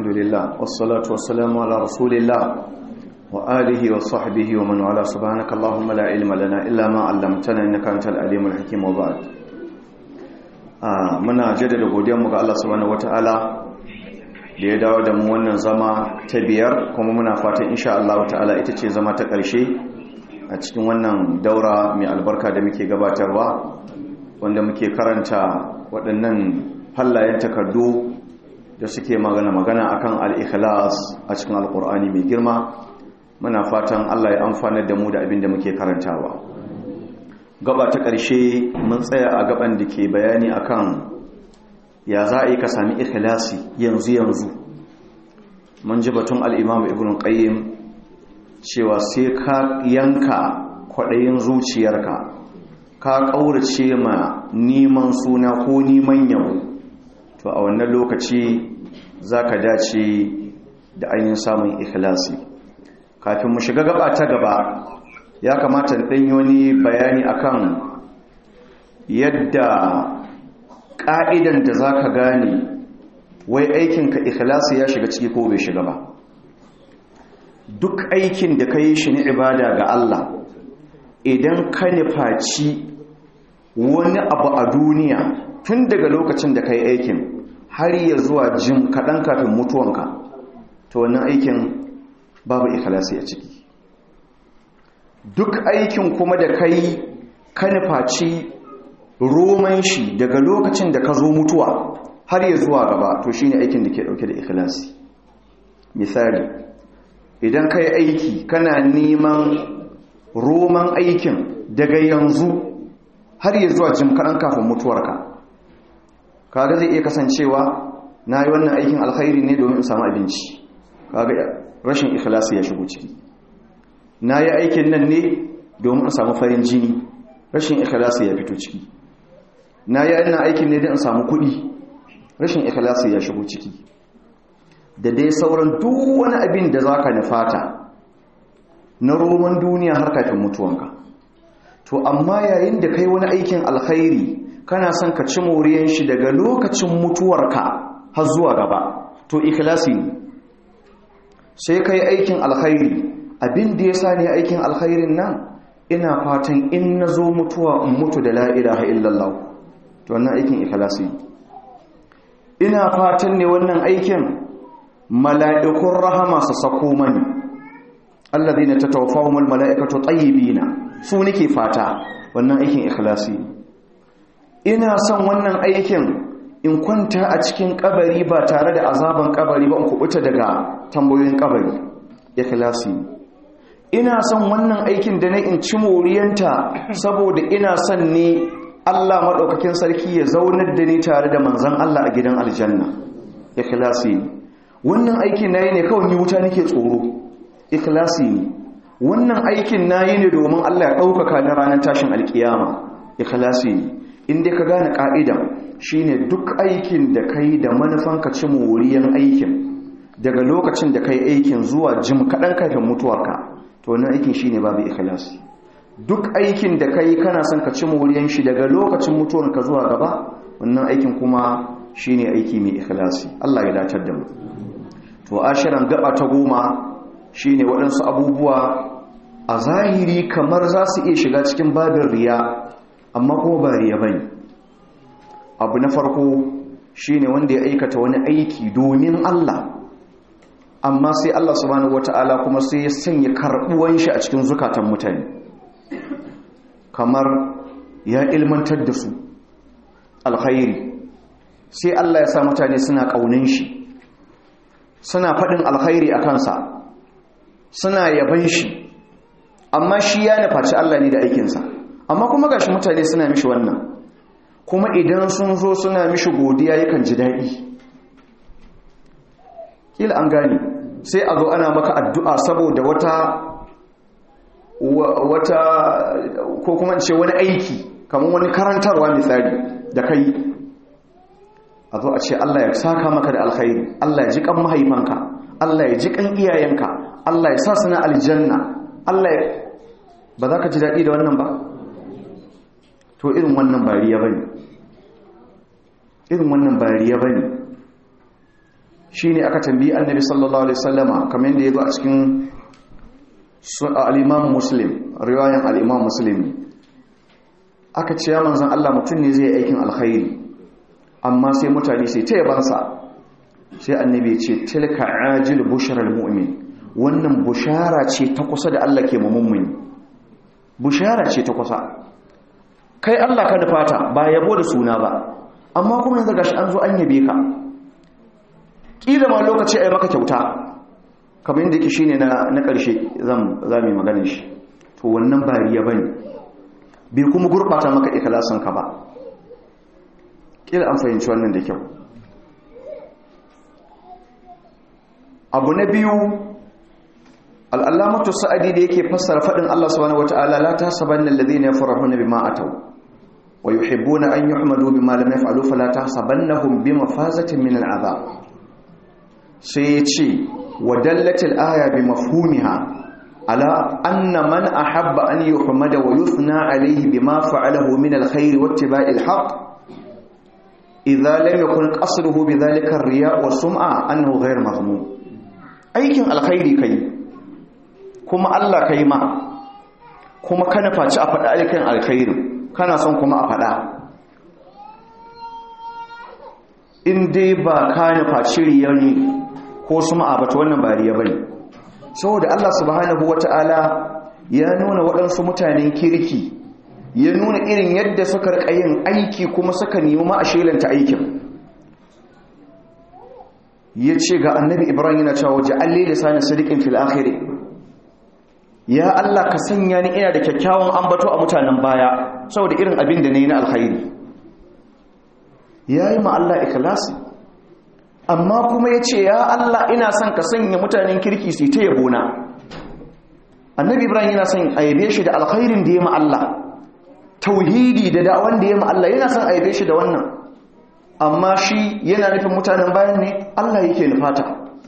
لله والصلاة والسلام على رسول الله وآله وصحبه ومن والاه سبحانك اللهم لا علم لنا إلا ما علمتنا إنك أنت العليم الحكيم وبعد muna jaddada godiyarmu ga Allah subhanahu wataala da ya dawo da mu wannan zama ta biyar kuma muna fatan insha Allah ta'ala ita ce zama ta ƙarshe a cikin wannan daura mai albarka da muke gabatarwa wanda muke karanta waɗannan fallayen takardu da suke magana-magana akan al-ikhlas a cikin alkur'ani mai girma muna fatan Allah ya amfana da mu da abin da muke karantawa gaba ta ƙarshe mun tsaya a gaban da ke bayani akan ya za a yi ka sami ikhlasi yanzu yanzu mun ji batun al-imam ibn qayyim cewa sai ka yanka kwaɗayin zuciyarka ka ƙaurace ma neman suna ko neman yau to a wannan lokaci za ka dace da ainihin samun ikhlasi kafin mu shiga gaba ta gaba ya kamata ɗanyi wani bayani akan yadda ƙa'idan da za ka gane wai aikinka ikhlasi ya shiga ciki ko bai shiga ba duk aikin da ka yi shi ni ibada ga Allah idan ka nufaci wani abu a duniya tun daga lokacin da ka yi aikin har ya zuwa jin kaɗan kafin mutuwanka ta wannan aikin babu ikhlasi a ciki duk aikin kuma da ka yi ka nufaci roman shi daga lokacin da ka zo mutuwa har ya zuwa gaba to shine aikin da ke ɗauke da ikhlasi misali idan ka yi aiki kana neman roman aikin daga yanzu har ya zuwa jim kaɗan kafin mutuwarka kaga zai iya kasancewa na yi wannan aikin alkhairi ne domin in samu abinci kaga rashin ikhlasi ya shigo ciki na yi aikin nan ne domin in samu farin jini rashin ikhlasi ya fito ciki na yi wannan aikin ne don in samu kuɗi rashin ikhlasi ya shigo ciki da dai sauran duk wani abin da za ka nufata na roman duniya har kafin mutuwanka to amma yayin da kai wani aikin alkhairi kana son ka ci moriyan shi daga lokacin mutuwarka har zuwa gaba to ikhlasi ne sai kai aikin alkhairi abin da ya sa ne aikin alkhairin nan ina fatan in na zo mutuwa in mutu da la ilaha illallah to wannan aikin ikhlasi ina fatan ne wannan aikin mala'ikun rahama su sako mani allazina tatawaffahumul mala'ikatu tayyibina su nake fata wannan aikin ikhlasi ina son wannan aikin in kwanta a cikin kabari ba tare da azaban kabari ba in kubuta daga tambayoyin kabari ikhlasi ina son wannan aikin da na in ci moriyanta saboda ina son ne Allah madaukakin sarki ya zaunar da ni tare da manzon Allah a gidan aljanna ikhlasi wannan aikin nayi ne kawai ni wuta nake tsoro ikhlasi ne wannan aikin nayi ne domin Allah ya ɗaukaka na ranar tashin alkiyama ikhlasi ne inda ka gane ka'ida shine duk aikin da kai da manufan ka ci moriyan aikin daga lokacin da kai aikin zuwa jim kaɗan kafin mutuwarka to wannan aikin shine babu ikhlasi duk aikin da kai kana son ka ci moriyan shi daga lokacin mutuwarka zuwa gaba wannan aikin kuma shine aiki mai ikhlasi Allah ya datar da mu to ashiran gaba ta goma shine waɗansu abubuwa a zahiri kamar za su iya shiga cikin babin riya amma kuma ba riya bane abu na farko shine wanda ya aikata wani aiki domin Allah amma sai Allah subhanahu wata'ala kuma sai ya sanya karbuwan shi a cikin zukatan mutane kamar ya ilmantar da su alkhairi sai Allah ya sa mutane suna kaunin shi suna faɗin alkhairi a kansa suna yaban shi amma shi ya nufaci Allah ne da aikinsa amma kuma gashi mutane suna mishi wannan kuma idan sun zo suna mishi godiya yakan ji daɗi kila an gane sai a zo ana maka addu'a saboda wata wata ko kuma ce wani aiki kamar wani karantarwa misali da kai a zo a ce Allah ya saka maka da alkhairi Allah ya ji kan mahaifanka Allah ya ji kan iyayenka Allah ya sa suna aljanna Allah ya ba za ka ji daɗi da wannan ba to irin wannan bariya ba ne irin wannan bariya ba ne shine aka tambayi annabi sallallahu alaihi wasallama kamar yadda yazo a cikin al-imam muslim riwayan al-imam muslim aka ce ya manzon Allah mutum ne zai aikin alkhairi amma sai mutane sai ta yabansa sai annabi ce tilka ajil bushral mu'min wannan bushara ce ta kusa da Allah ke mummuni bushara ce ta kusa kai Allah ka fata ba yabo da suna ba amma kuma yanzu gashi an zo an yabe ka kila ma lokaci ai maka kyauta kamar yadda yake shine na na karshe zan zamu magana shi to wannan ba riya bane bai kuma gurbata maka ikhlasin ka ba kila an fahimci wannan da kyau abu na biyu al'allamatu sa'adi da yake fassara faɗin Allah subhanahu wata'ala la ta saban nan ladina yafrahuna bima atau wa yuhibbuna an yuhmadu bima lam yaf'alu fala tahsabannahum bimafazatin min al'azab sai ya ce wa dallatil aya bi mafhumiha ala anna man ahabba an yuhmada wa yuthna alayhi bima fa'alahu min alkhair wa ittiba'il haqq idza lam yakun qasduhu bidhalika ar-riya' wa sum'a annahu ghayr mazmum aikin alkhairi kai kuma Allah kai ma kuma kana faci a faɗa aikin alkhairi kana son kuma a faɗa in dai ba ka nufaci riya ne ko suma a bata wannan ba riya bane saboda Allah subhanahu wata'ala ya nuna waɗansu mutanen kirki ya nuna irin yadda suka rika yin aiki kuma suka nemi ma a shelanta aikin ya ce ga annabi ibrahim yana cewa waje alli lisanin sadiqin fil akhiri ya Allah ka sanya ni ina da kyakkyawan ambato a mutanen baya saboda irin abin da nayi na alkhairi yayi ma Allah ikhlasi amma kuma yace ya Allah ina son ka sanya mutanen kirki su ta yabona annabi ibrahim yana son aibe shi da alkhairin da ya ma Allah tauhidi da da'awan da ya ma Allah yana son aibe shi da wannan amma shi yana nufin mutanen bayan ne Allah yake nufata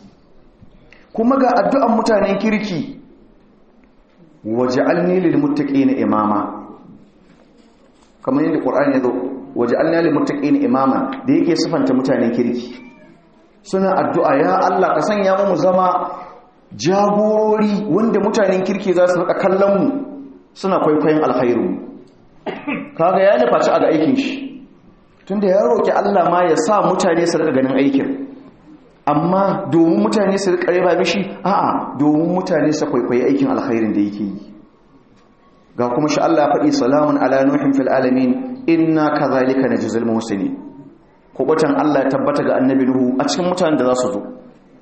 kuma ga addu'an mutanen kirki waj'alni lil muttaqina imama kamar yadda Qur'ani yazo waj'alni lil muttaqina imama da yake sifanta mutanen kirki suna addu'a ya Allah ka sanya mu zama jagorori wanda mutanen kirki za su rika kallon mu suna kwaikwayon alkhairu kaga ya nufaci a ga aikin shi tunda ya roƙi Allah ma ya sa mutane su rika ganin aikin amma domin mutane su rika riba mishi a'a domin mutane su kwaikwayi aikin alkhairin da yake yi ga kuma shi Allah faɗi salamun ala nuhin fil alamin inna kadhalika najzil muhsinin kubatan Allah ya tabbata ga annabi nuhu a cikin mutanen da za su zo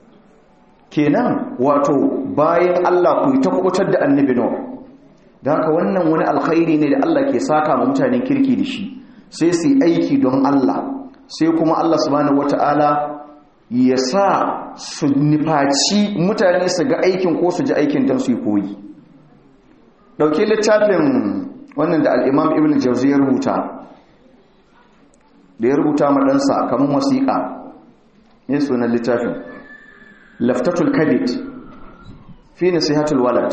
kenan wato bayan Allah ku ta kubutar da annabi nuhu da haka wannan wani alkhairi ne da Allah ke saka ma mutanen kirki da shi sai su aiki don Allah sai kuma Allah subhanahu wata'ala ya sa su nufaci mutane su ga aikin ko su ji aikin don su yi koyi dauke littafin wannan da al'imam ibn jauzi ya rubuta da ya rubuta maɗansa kamar wasiƙa ne sunan littafin laftatul kabit fi nasihatul walad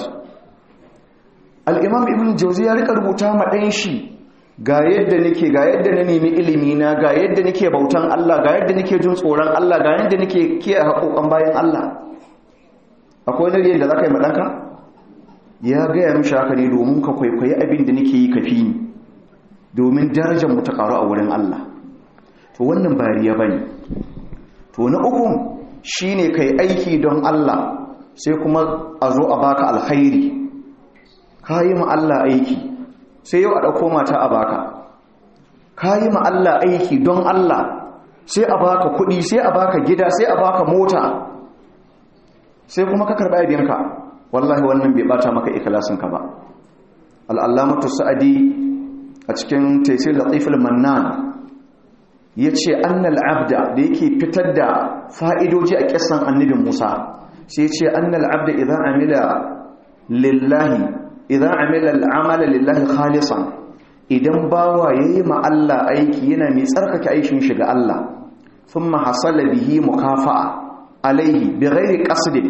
al'imam ibn jauzi ya rika rubuta maɗan shi ga yadda nake ga yadda na nemi ilimi na ga yadda nake bautan Allah ga yadda nake jin tsoron Allah ga yadda nake kiyaye haƙoƙan bayan Allah akwai wani da za ka yi maɗanka ya gaya mishi haka ne domin ka kwaikwayi abin da nake yi kafi ni domin darajar mu ta ƙaru a wurin Allah to wannan bariya bane to na uku shine kai aiki don Allah sai kuma a zo a baka alkhairi kayi ma Allah aiki sai yau a ɗauko mata a baka ka yi Allah aiki don Allah sai a baka kuɗi sai a baka gida sai a baka mota sai kuma ka karɓa yabinka wallahi wannan bai bata maka ikilasinka ba al'allamatu sa'adi a cikin taisir latiful mannan ya ce annal abda da yake fitar da fa'idoji a ƙasan annabin musa sai ce annal abda idan amila lillahi idan amila al'amala lillahi khalisan idan bawa yayi ma Allah aiki yana mai tsarkake aikin shi ga Allah thumma hasala bihi mukafa'a alaihi bighairi qasdin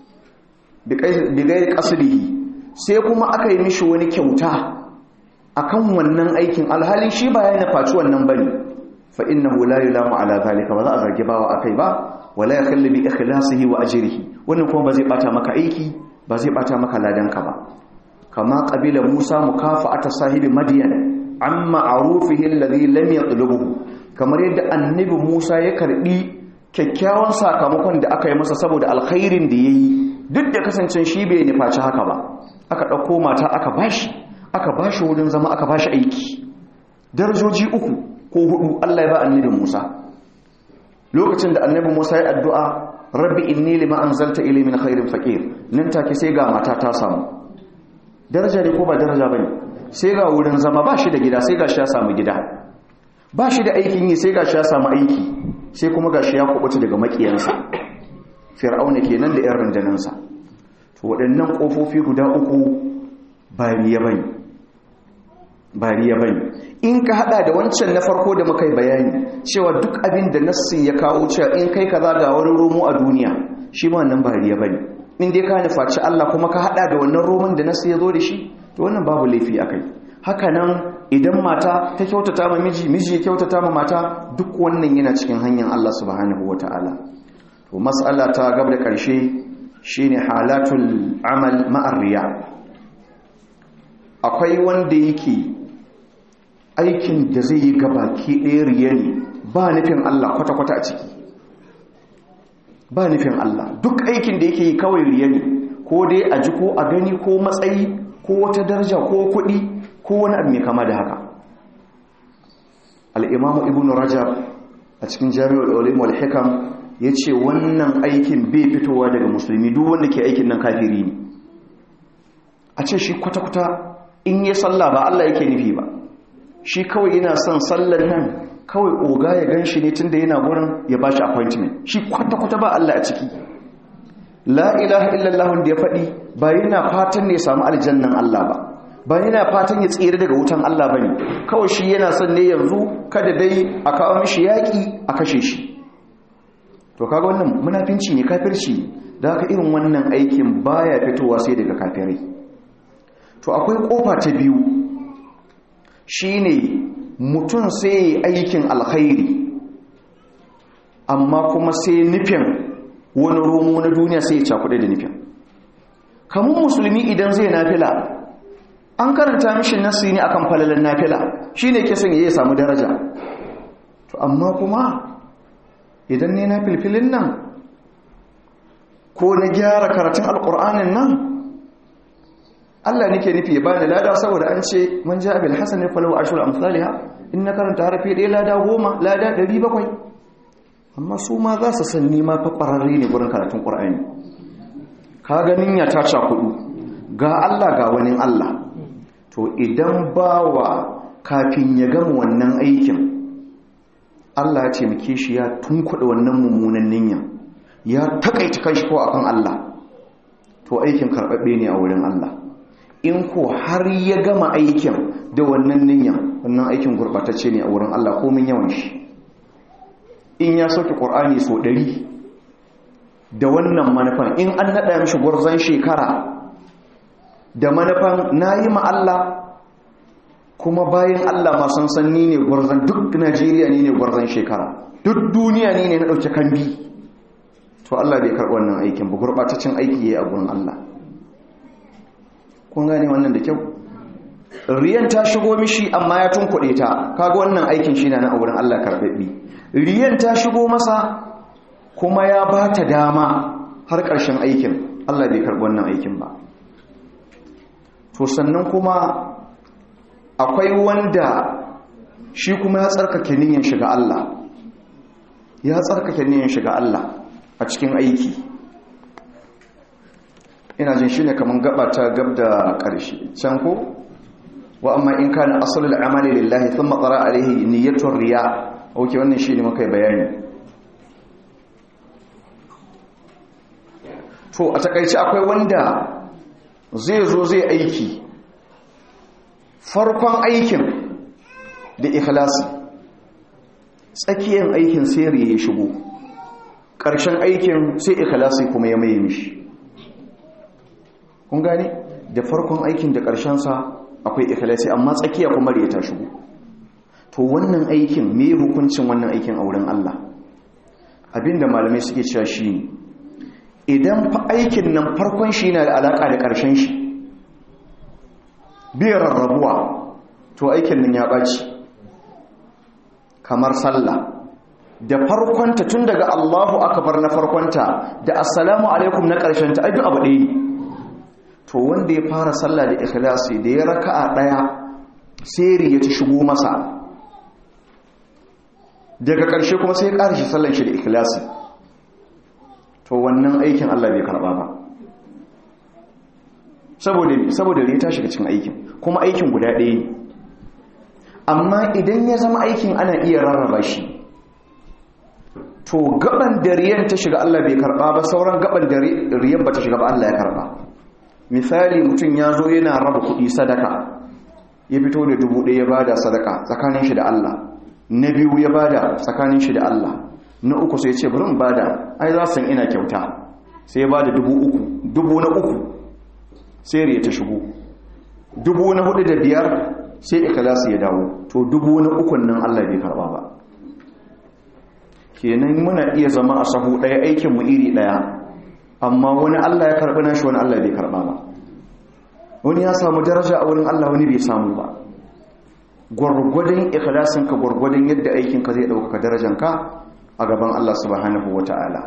bighairi qasdihi sai kuma aka yi mishi wani kyauta akan wannan aikin alhali shi ba ya nufaci wannan bane fa innahu la yulamu ala zalika ba za a zargi bawa akai ba wala yakhallu bi ikhlasihi wa ajrihi wannan kuma ba zai bata maka aiki ba zai bata maka ladanka ba kama qabila Musa mukafa'ata sahibi Madian amma ma'rufihi alladhi lam yatlubuhu kamar yadda annabi Musa ya karbi kyakkyawan sakamakon da aka yi masa saboda alkhairin da yayi duk da kasancen shi bai nufaci haka ba aka dauko mata aka bashi aka bashi wurin zama aka bashi aiki darajoji uku ko hudu Allah ya ba annabi Musa lokacin da annabi Musa ya addu'a rabbi inni lima anzalta ilayhi min khairin faqir nan take sai ga mata ta samu daraja ne ko ba daraja bane sai ga wurin zama ba shi da gida sai ga shi ya samu gida ba shi da aikin yi sai ga shi ya samu aiki sai kuma ga shi ya kubuta daga makiyansa fir'auna kenan da 'yan rundanansa to waɗannan ƙofofi guda uku ba riya bane ba riya bane in ka hada da wancan na farko da muka yi bayani cewa duk abin da nassi ya kawo cewa in kai kaza ga wani romo a duniya shi ma wannan ba riya bane in dai ka nufaci Allah kuma ka hada da wannan roman da nassi ya zo da shi to wannan babu laifi akai haka nan idan mata ta kyautata ma miji miji ya kyautata ma mata duk wannan yana cikin hanyar Allah subhanahu wataala to mas'ala ta gaba da karshe shine halatul amal ma'ar riya akwai wanda yake aikin da zai yi gabaki ɗaya riya ne ba nufin Allah kwata-kwata a ciki ba nufin Allah duk aikin da yake yi kawai riya ne ko dai a ji ko a gani ko matsayi ko wata daraja ko kuɗi ko wani abu mai kama da haka al'imamu ibn rajab a cikin jami'ar olim wal hikam ya ce wannan aikin bai fitowa daga musulmi duk wanda ke aikin nan kafiri ne a ce shi kwata-kwata in yi sallah ba Allah yake nufi ba shi kawai yana son sallar nan kawai oga ya gan shi ne tun da yana gurin ya ba shi appointment shi kwata-kwata ba Allah a ciki la ilaha illallah da ya faɗi ba yana fatan ne ya samu aljannan Allah ba ba yana fatan ya tsere daga wutan Allah ba ne kawai shi yana son ne yanzu kada dai a kawo mishi yaƙi a kashe shi to kaga wannan munafinci ne kafirci da haka irin wannan aikin baya fitowa sai daga kafirai to akwai kofa ta biyu shine mutum sai aikin alkhairi amma kuma sai nufin wani romo na duniya sai ya cakuɗe da nufin kamun musulmi idan zai nafila an karanta mishi nasi ne akan falalan nafila shine ke son ya samu daraja to amma kuma idan ne na filfilin nan ko na gyara karatun alkur'anin nan Allah nake nufi ya bani lada saboda an ce man ja bil hasan falahu ashru amsalha in na karanta harafi ɗaya lada goma lada ɗari bakwai amma su ma za su san nima fa ƙwararre ne gurin karatun ƙur'ani ka ganin ya taca kudu ga Allah ga wani Allah to idan bawa kafin ya gama wannan aikin Allah ya taimake shi ya tunkuɗe wannan mummunan niyya ya takaita kanshi ko akan Allah to aikin karɓaɓɓe ne a wurin Allah in ko har ya gama aikin da wannan niyya wannan aikin gurɓatacce ne a wurin Allah komin yawan shi in ya sauke ƙur'ani so ɗari da wannan manufan in an naɗa mishi gwarzon shekara da manufan na yi Allah kuma bayan Allah masu sanni ne gwarzon duk Najeriya ne ne gwarzon shekara duk duniya ne ne na ɗauke kambi to Allah bai karɓi wannan aikin ba gurɓataccen aiki ya yi a gurin Allah kun gane wannan da kyau riyan ta shigo mishi amma ya tunkuɗe ta kaga wannan aikin shi na na a wurin Allah karɓaɓɓi riyan ta shigo masa kuma ya ba ta dama har ƙarshen aikin Allah bai karɓi wannan aikin ba to sannan kuma akwai wanda shi kuma ya tsarkake niyyar shiga Allah ya tsarkake niyyar shiga Allah a cikin aiki ina jin shi ne kamar gaba ta gab da ƙarshe can ko wa amma in kana asalul amali lillahi thumma tsara alaihi niyyatur riya oke wannan shi ne muka bayani to a takaice akwai wanda zai zo zai aiki farkon aikin da ikhlasi tsakiyar aikin sai riya ya shigo ƙarshen aikin sai ikhlasi kuma ya maye mishi kun gane da farkon aikin da ƙarshensa akwai ikhlasi amma tsakiya kuma riya ta shigo to wannan aikin me hukuncin wannan aikin a wurin Allah abinda malamai suke cewa shi idan fa aikin nan farkon shi na da alaka da ƙarshen shi biyar rarrabuwa to aikin nan ya ɓaci kamar sallah da farkonta tun daga Allahu akbar na farkonta da assalamu alaikum na ƙarshen ta abu ɗaya ne to wanda ya fara sallah da ikhlasi da ya raka'a ɗaya sai ya ci shigo masa daga ƙarshe kuma sai ya ƙara shi sallan shi da ikhlasi to wannan aikin Allah bai karɓa ba saboda saboda ya tashi cikin aikin kuma aikin guda ɗaya ne amma idan ya zama aikin ana iya rarraba shi to gaban dariyan ta shiga Allah bai karba ba sauran gaban dariyan ba ta shiga ba Allah ya karba misali mutum ya zo yana raba kuɗi sadaka ya fito da dubu ɗaya ya bada sadaka tsakanin shi da Allah na biyu ya bada tsakanin shi da Allah na uku sai ce bari in bada ai za san ina kyauta sai ya bada dubu uku dubu na uku sai riya ta shigo dubu na hudu da biyar sai ikhlasi ya dawo to dubu na ukun nan Allah bai karba ba kenan muna iya zama a sahu ɗaya aikin mu iri ɗaya amma wani Allah ya karɓi nashi wani Allah bai karɓa ba wani ya samu daraja a wurin Allah wani bai samu ba gwargwadon ikhlasin ka gwargwadon yadda aikin ka zai ɗaukaka darajan ka a gaban Allah subhanahu wata'ala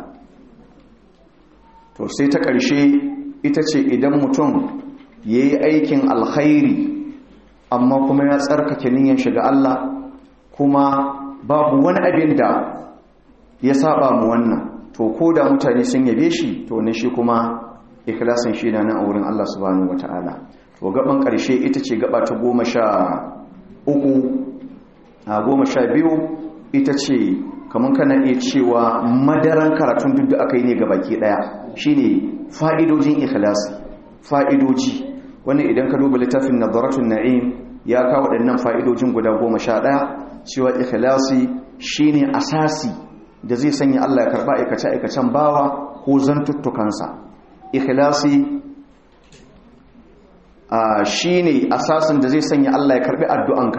to sai ta ƙarshe ita ce idan mutum yayi aikin alkhairi amma kuma ya tsarkake niyyar shiga Allah kuma babu wani abin da ya saba mu wannan to ko da mutane sun yabe shi to ne shi kuma ikhlasin shi na nan a wurin Allah subhanahu wataala to gaban karshe ita ce gaba ta goma sha uku a goma sha biyu ita ce kamar kana iya cewa madaran karatun duk da aka yi ne ga baki daya shine fa'idojin ikhlasi fa'idoji wani idan ka duba littafin nadaratun na'im ya kawo waɗannan fa'idojin guda goma sha ɗaya cewa ikhlasi shine asasi da zai sanya Allah ya karba aikace-aikacen bawa ko zantuttukansa ikhlasi shi ne asasin da zai sanya Allah ya karbi addu'anka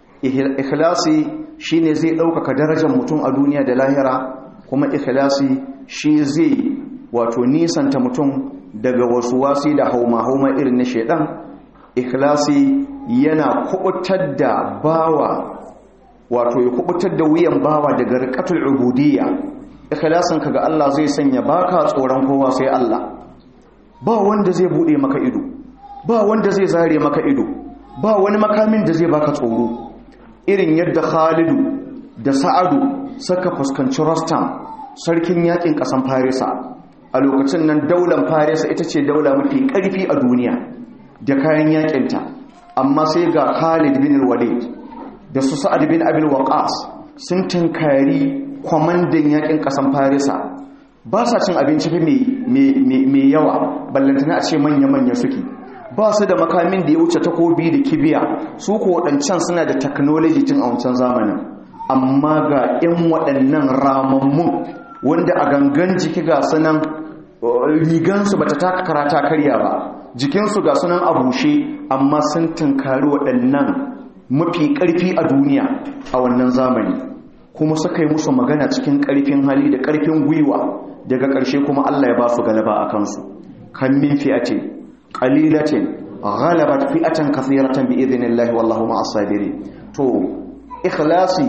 ikhlasi shi ne zai ɗaukaka darajar mutum a duniya da lahira kuma ikhlasi shi zai wato nisanta mutum daga wasu wasi da hauma-hauma irin na shaidan ikhlasi yana kubutar da bawa wato ya kubutar da wuyan bawa daga rikatul ubudiyya ikhlasin ka ga Allah zai sanya baka tsoron kowa sai Allah ba wanda zai bude maka ido ba wanda zai zare maka ido ba wani makamin da zai baka tsoro irin yadda Khalidu da Sa'adu suka fuskanci Rostam sarkin yakin kasan Farisa a lokacin nan daular Farisa ita ce daula mafi karfi a duniya da kayan yakinta amma sai ga Khalid bin Walid da su sa'ad bin abin waƙas sun tunkari kwamandan yakin ƙasan farisa ba sa cin abinci fi mai yawa ballantana a ce manya-manya suke ba su da makamin da ya wuce takobi da kibiya su ko waɗancan suna da technology tun a wancan zamanin amma ga 'yan waɗannan ramammun wanda a gangan jiki ga sunan rigansu ba ta taka karata karya ba jikinsu ga sunan a bushe amma sun tunkari waɗannan mafi ƙarfi a duniya a wannan zamani kuma suka yi musu magana cikin ƙarfin hali da ƙarfin gwiwa daga ƙarshe kuma Allah ya ba su galaba a kansu kan min fi'atin qalilatin ghalabat fi'atan kathiratan bi idhnillahi wallahu ma'as sabirin to ikhlasi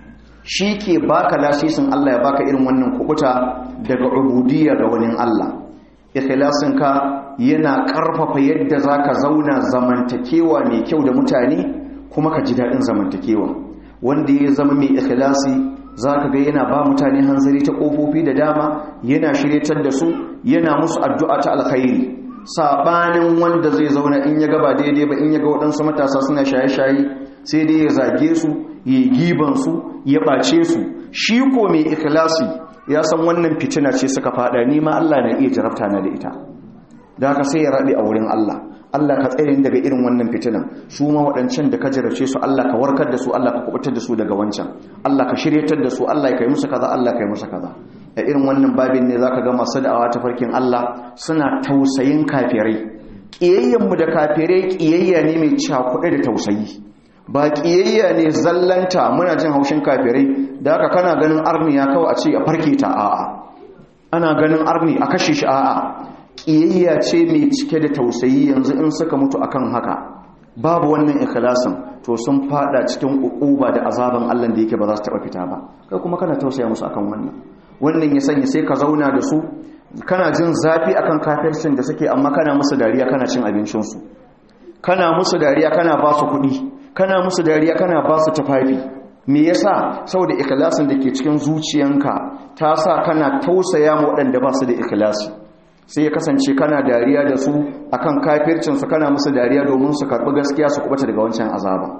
ke baka lasisin Allah ya baka irin wannan kubuta daga ubudiyya ga wani Allah ikhlasin ka yana ƙarfafa yadda zaka zauna zamantakewa mai kyau da mutane kuma ka ji daɗin zamantakewa wanda ya zama mai ikhlasi za ka ga yana ba mutane hanzari ta ƙofofi da dama yana shiryatar da su yana musu addu'a ta alkhairi saɓanin wanda zai zauna in ya gaba daidai ba in ya ga waɗansu matasa suna shaye-shaye sai dai ya zage su ya giban su ya ɓace su shi ko mai ikhlasi ya san wannan fitina ce suka faɗa ni ma Allah na iya jarabta na da ita da haka sai ya raɗe a wurin Allah Allah ka tsere daga irin wannan fitinan su ma waɗancan da ka jarace su Allah ka warkar da su Allah ka kubutar da su daga wancan Allah ka shiryatar da su Allah ka yi musu kaza Allah ka yi musu kaza a irin wannan babin ne zaka ga masu da'awa ta farkin Allah suna tausayin kafirai kiyayyen mu da kafirai kiyayya ne mai cakuɗe da tausayi ba ƙiyayya ne zallanta muna jin haushin kafirai da haka kana ganin arni ya kawo a ce a farke ta a'a ana ganin arni a kashe shi a'a ƙiyayya ce mai cike da tausayi yanzu in suka mutu akan haka babu wannan ikhlasin to sun fada cikin ukuba da azaban Allah da yake ba za su taba fita ba kai kuma kana tausaya musu akan wannan wannan ya sanya sai ka zauna da su kana jin zafi akan kafircin da suke amma kana musu dariya kana cin abincin su kana musu dariya kana ba su kuɗi kana musu dariya kana ba su tufafi me yasa saboda ikhlasin da ke cikin zuciyanka ta sa kana tausaya ma waɗanda ba su da ikhlasi sai ya kasance kana dariya da su akan kafircinsu kana musu dariya domin su karɓi gaskiya su kubuta daga wancan azaba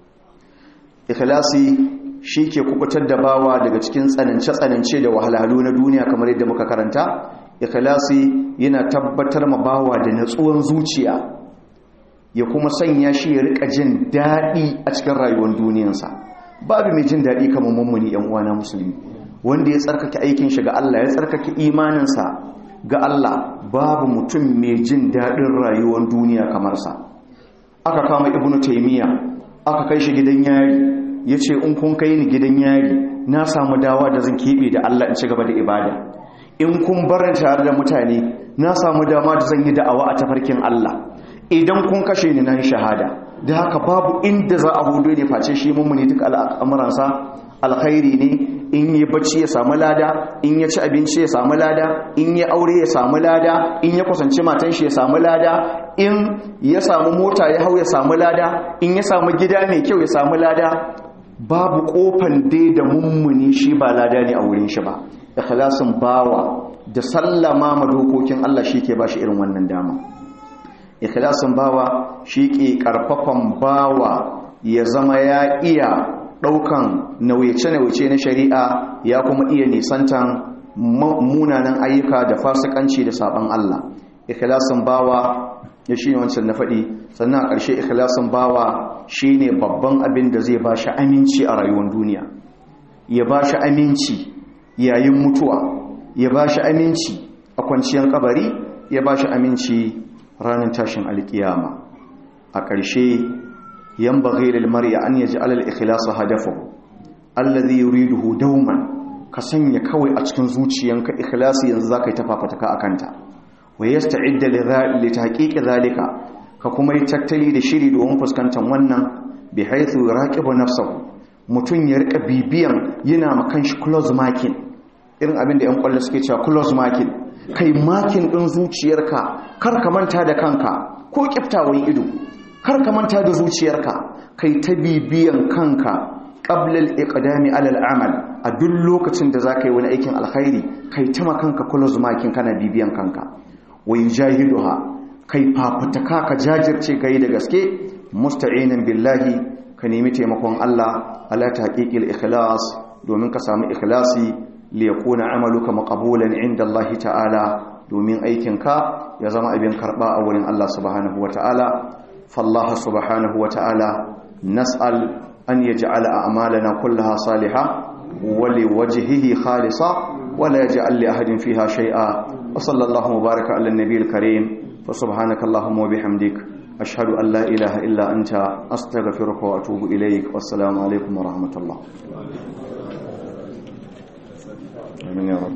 ikhlasi shi ke kubutar da bawa daga cikin tsanance-tsanance da wahalhalu na duniya kamar yadda muka karanta ikhlasi yana tabbatar ma bawa da natsuwan zuciya ya kuma sanya shi ya rika jin daɗi a cikin rayuwar duniyarsa babu mai jin daɗi kamar mummuni yan uwana musulmi wanda ya tsarkake aikin shi ga Allah ya tsarkake imaninsa ga Allah babu mutum mai jin daɗin rayuwar duniya kamar sa aka kama ibnu taymiya aka kai shi gidan yari yace in kun kai ni gidan yari na samu dawa da zan kebe da Allah in ci gaba da ibada in kun barin tare da mutane na samu dama da zan yi da'awa a tafarkin Allah idan kun kashe ni nan shahada da haka babu inda za a hudu ne face shi mummuni duk al'amuransa alkhairi ne in yi bacci ya samu lada in ya ci abinci ya samu lada in ya aure ya samu lada in ya kusanci matan shi ya samu lada in ya samu mota ya hau ya samu lada in ya samu gida mai kyau ya samu lada babu kofan dai da mummuni shi ba lada ne a wurin shi ba ikhlasin bawa da sallama ma dokokin Allah shi ke bashi irin wannan dama ikhlasin bawa shi ke karfafan bawa ya zama ya iya daukan nauyace-nauyace na shari'a ya kuma iya nisantan munanan ayyuka da fasikanci da saban Allah ikhlasin bawa ya shi ne wancan na faɗi sannan a ƙarshe ikhlasin bawa shi ne babban abin da zai ba shi aminci a rayuwar duniya ya ba shi aminci yayin mutuwa ya ba shi aminci a kwanciyar kabari ya ba shi aminci ranar tashin alkiyama a ƙarshe yan baghi lil mar'i an yaj'al al ikhlasa hadafahu alladhi yuriduhu dawman ka sanya kawai a cikin zuciyanka ikhlasi yanzu zaka yi tafafataka akanta wa yasta'idda li tahqiqi zalika ka kuma yi tattali da shiri domin fuskantar wannan bi haythu yuraqibu nafsahu mutun ya rika bibiyan yana makan shi close marking irin abin da yan kwallo suke cewa close marking kai makin din zuciyarka kar ka manta da kanka ko kiftawan ido kar ka manta da zuciyarka kai ta bibiyan kanka qabla al-iqdami ala al-amal a duk lokacin da zaka yi wani aikin alkhairi kai ta makanka close marking kana bibiyan kanka wa yujahiduha kai fafataka ka jajirce kai da gaske musta'inan billahi ka nemi taimakon Allah ala tahqiqil ikhlas domin ka samu ikhlasi li yakuna amaluka maqbulan inda Allah ta'ala domin aikinka ya zama abin karba a wurin Allah subhanahu wata'ala fallaha subhanahu wata'ala nas'al an yaj'ala a'malana kullaha salihah wa liwajhihi khalisa wa la yaj'al li ahadin fiha shay'a وصلى الله وبارك على النبي الكريم فسبحانك اللهم وبحمدك أشهد أن لا إله إلا أنت أستغفرك وأتوب إليك والسلام عليكم ورحمة الله آمين يا رب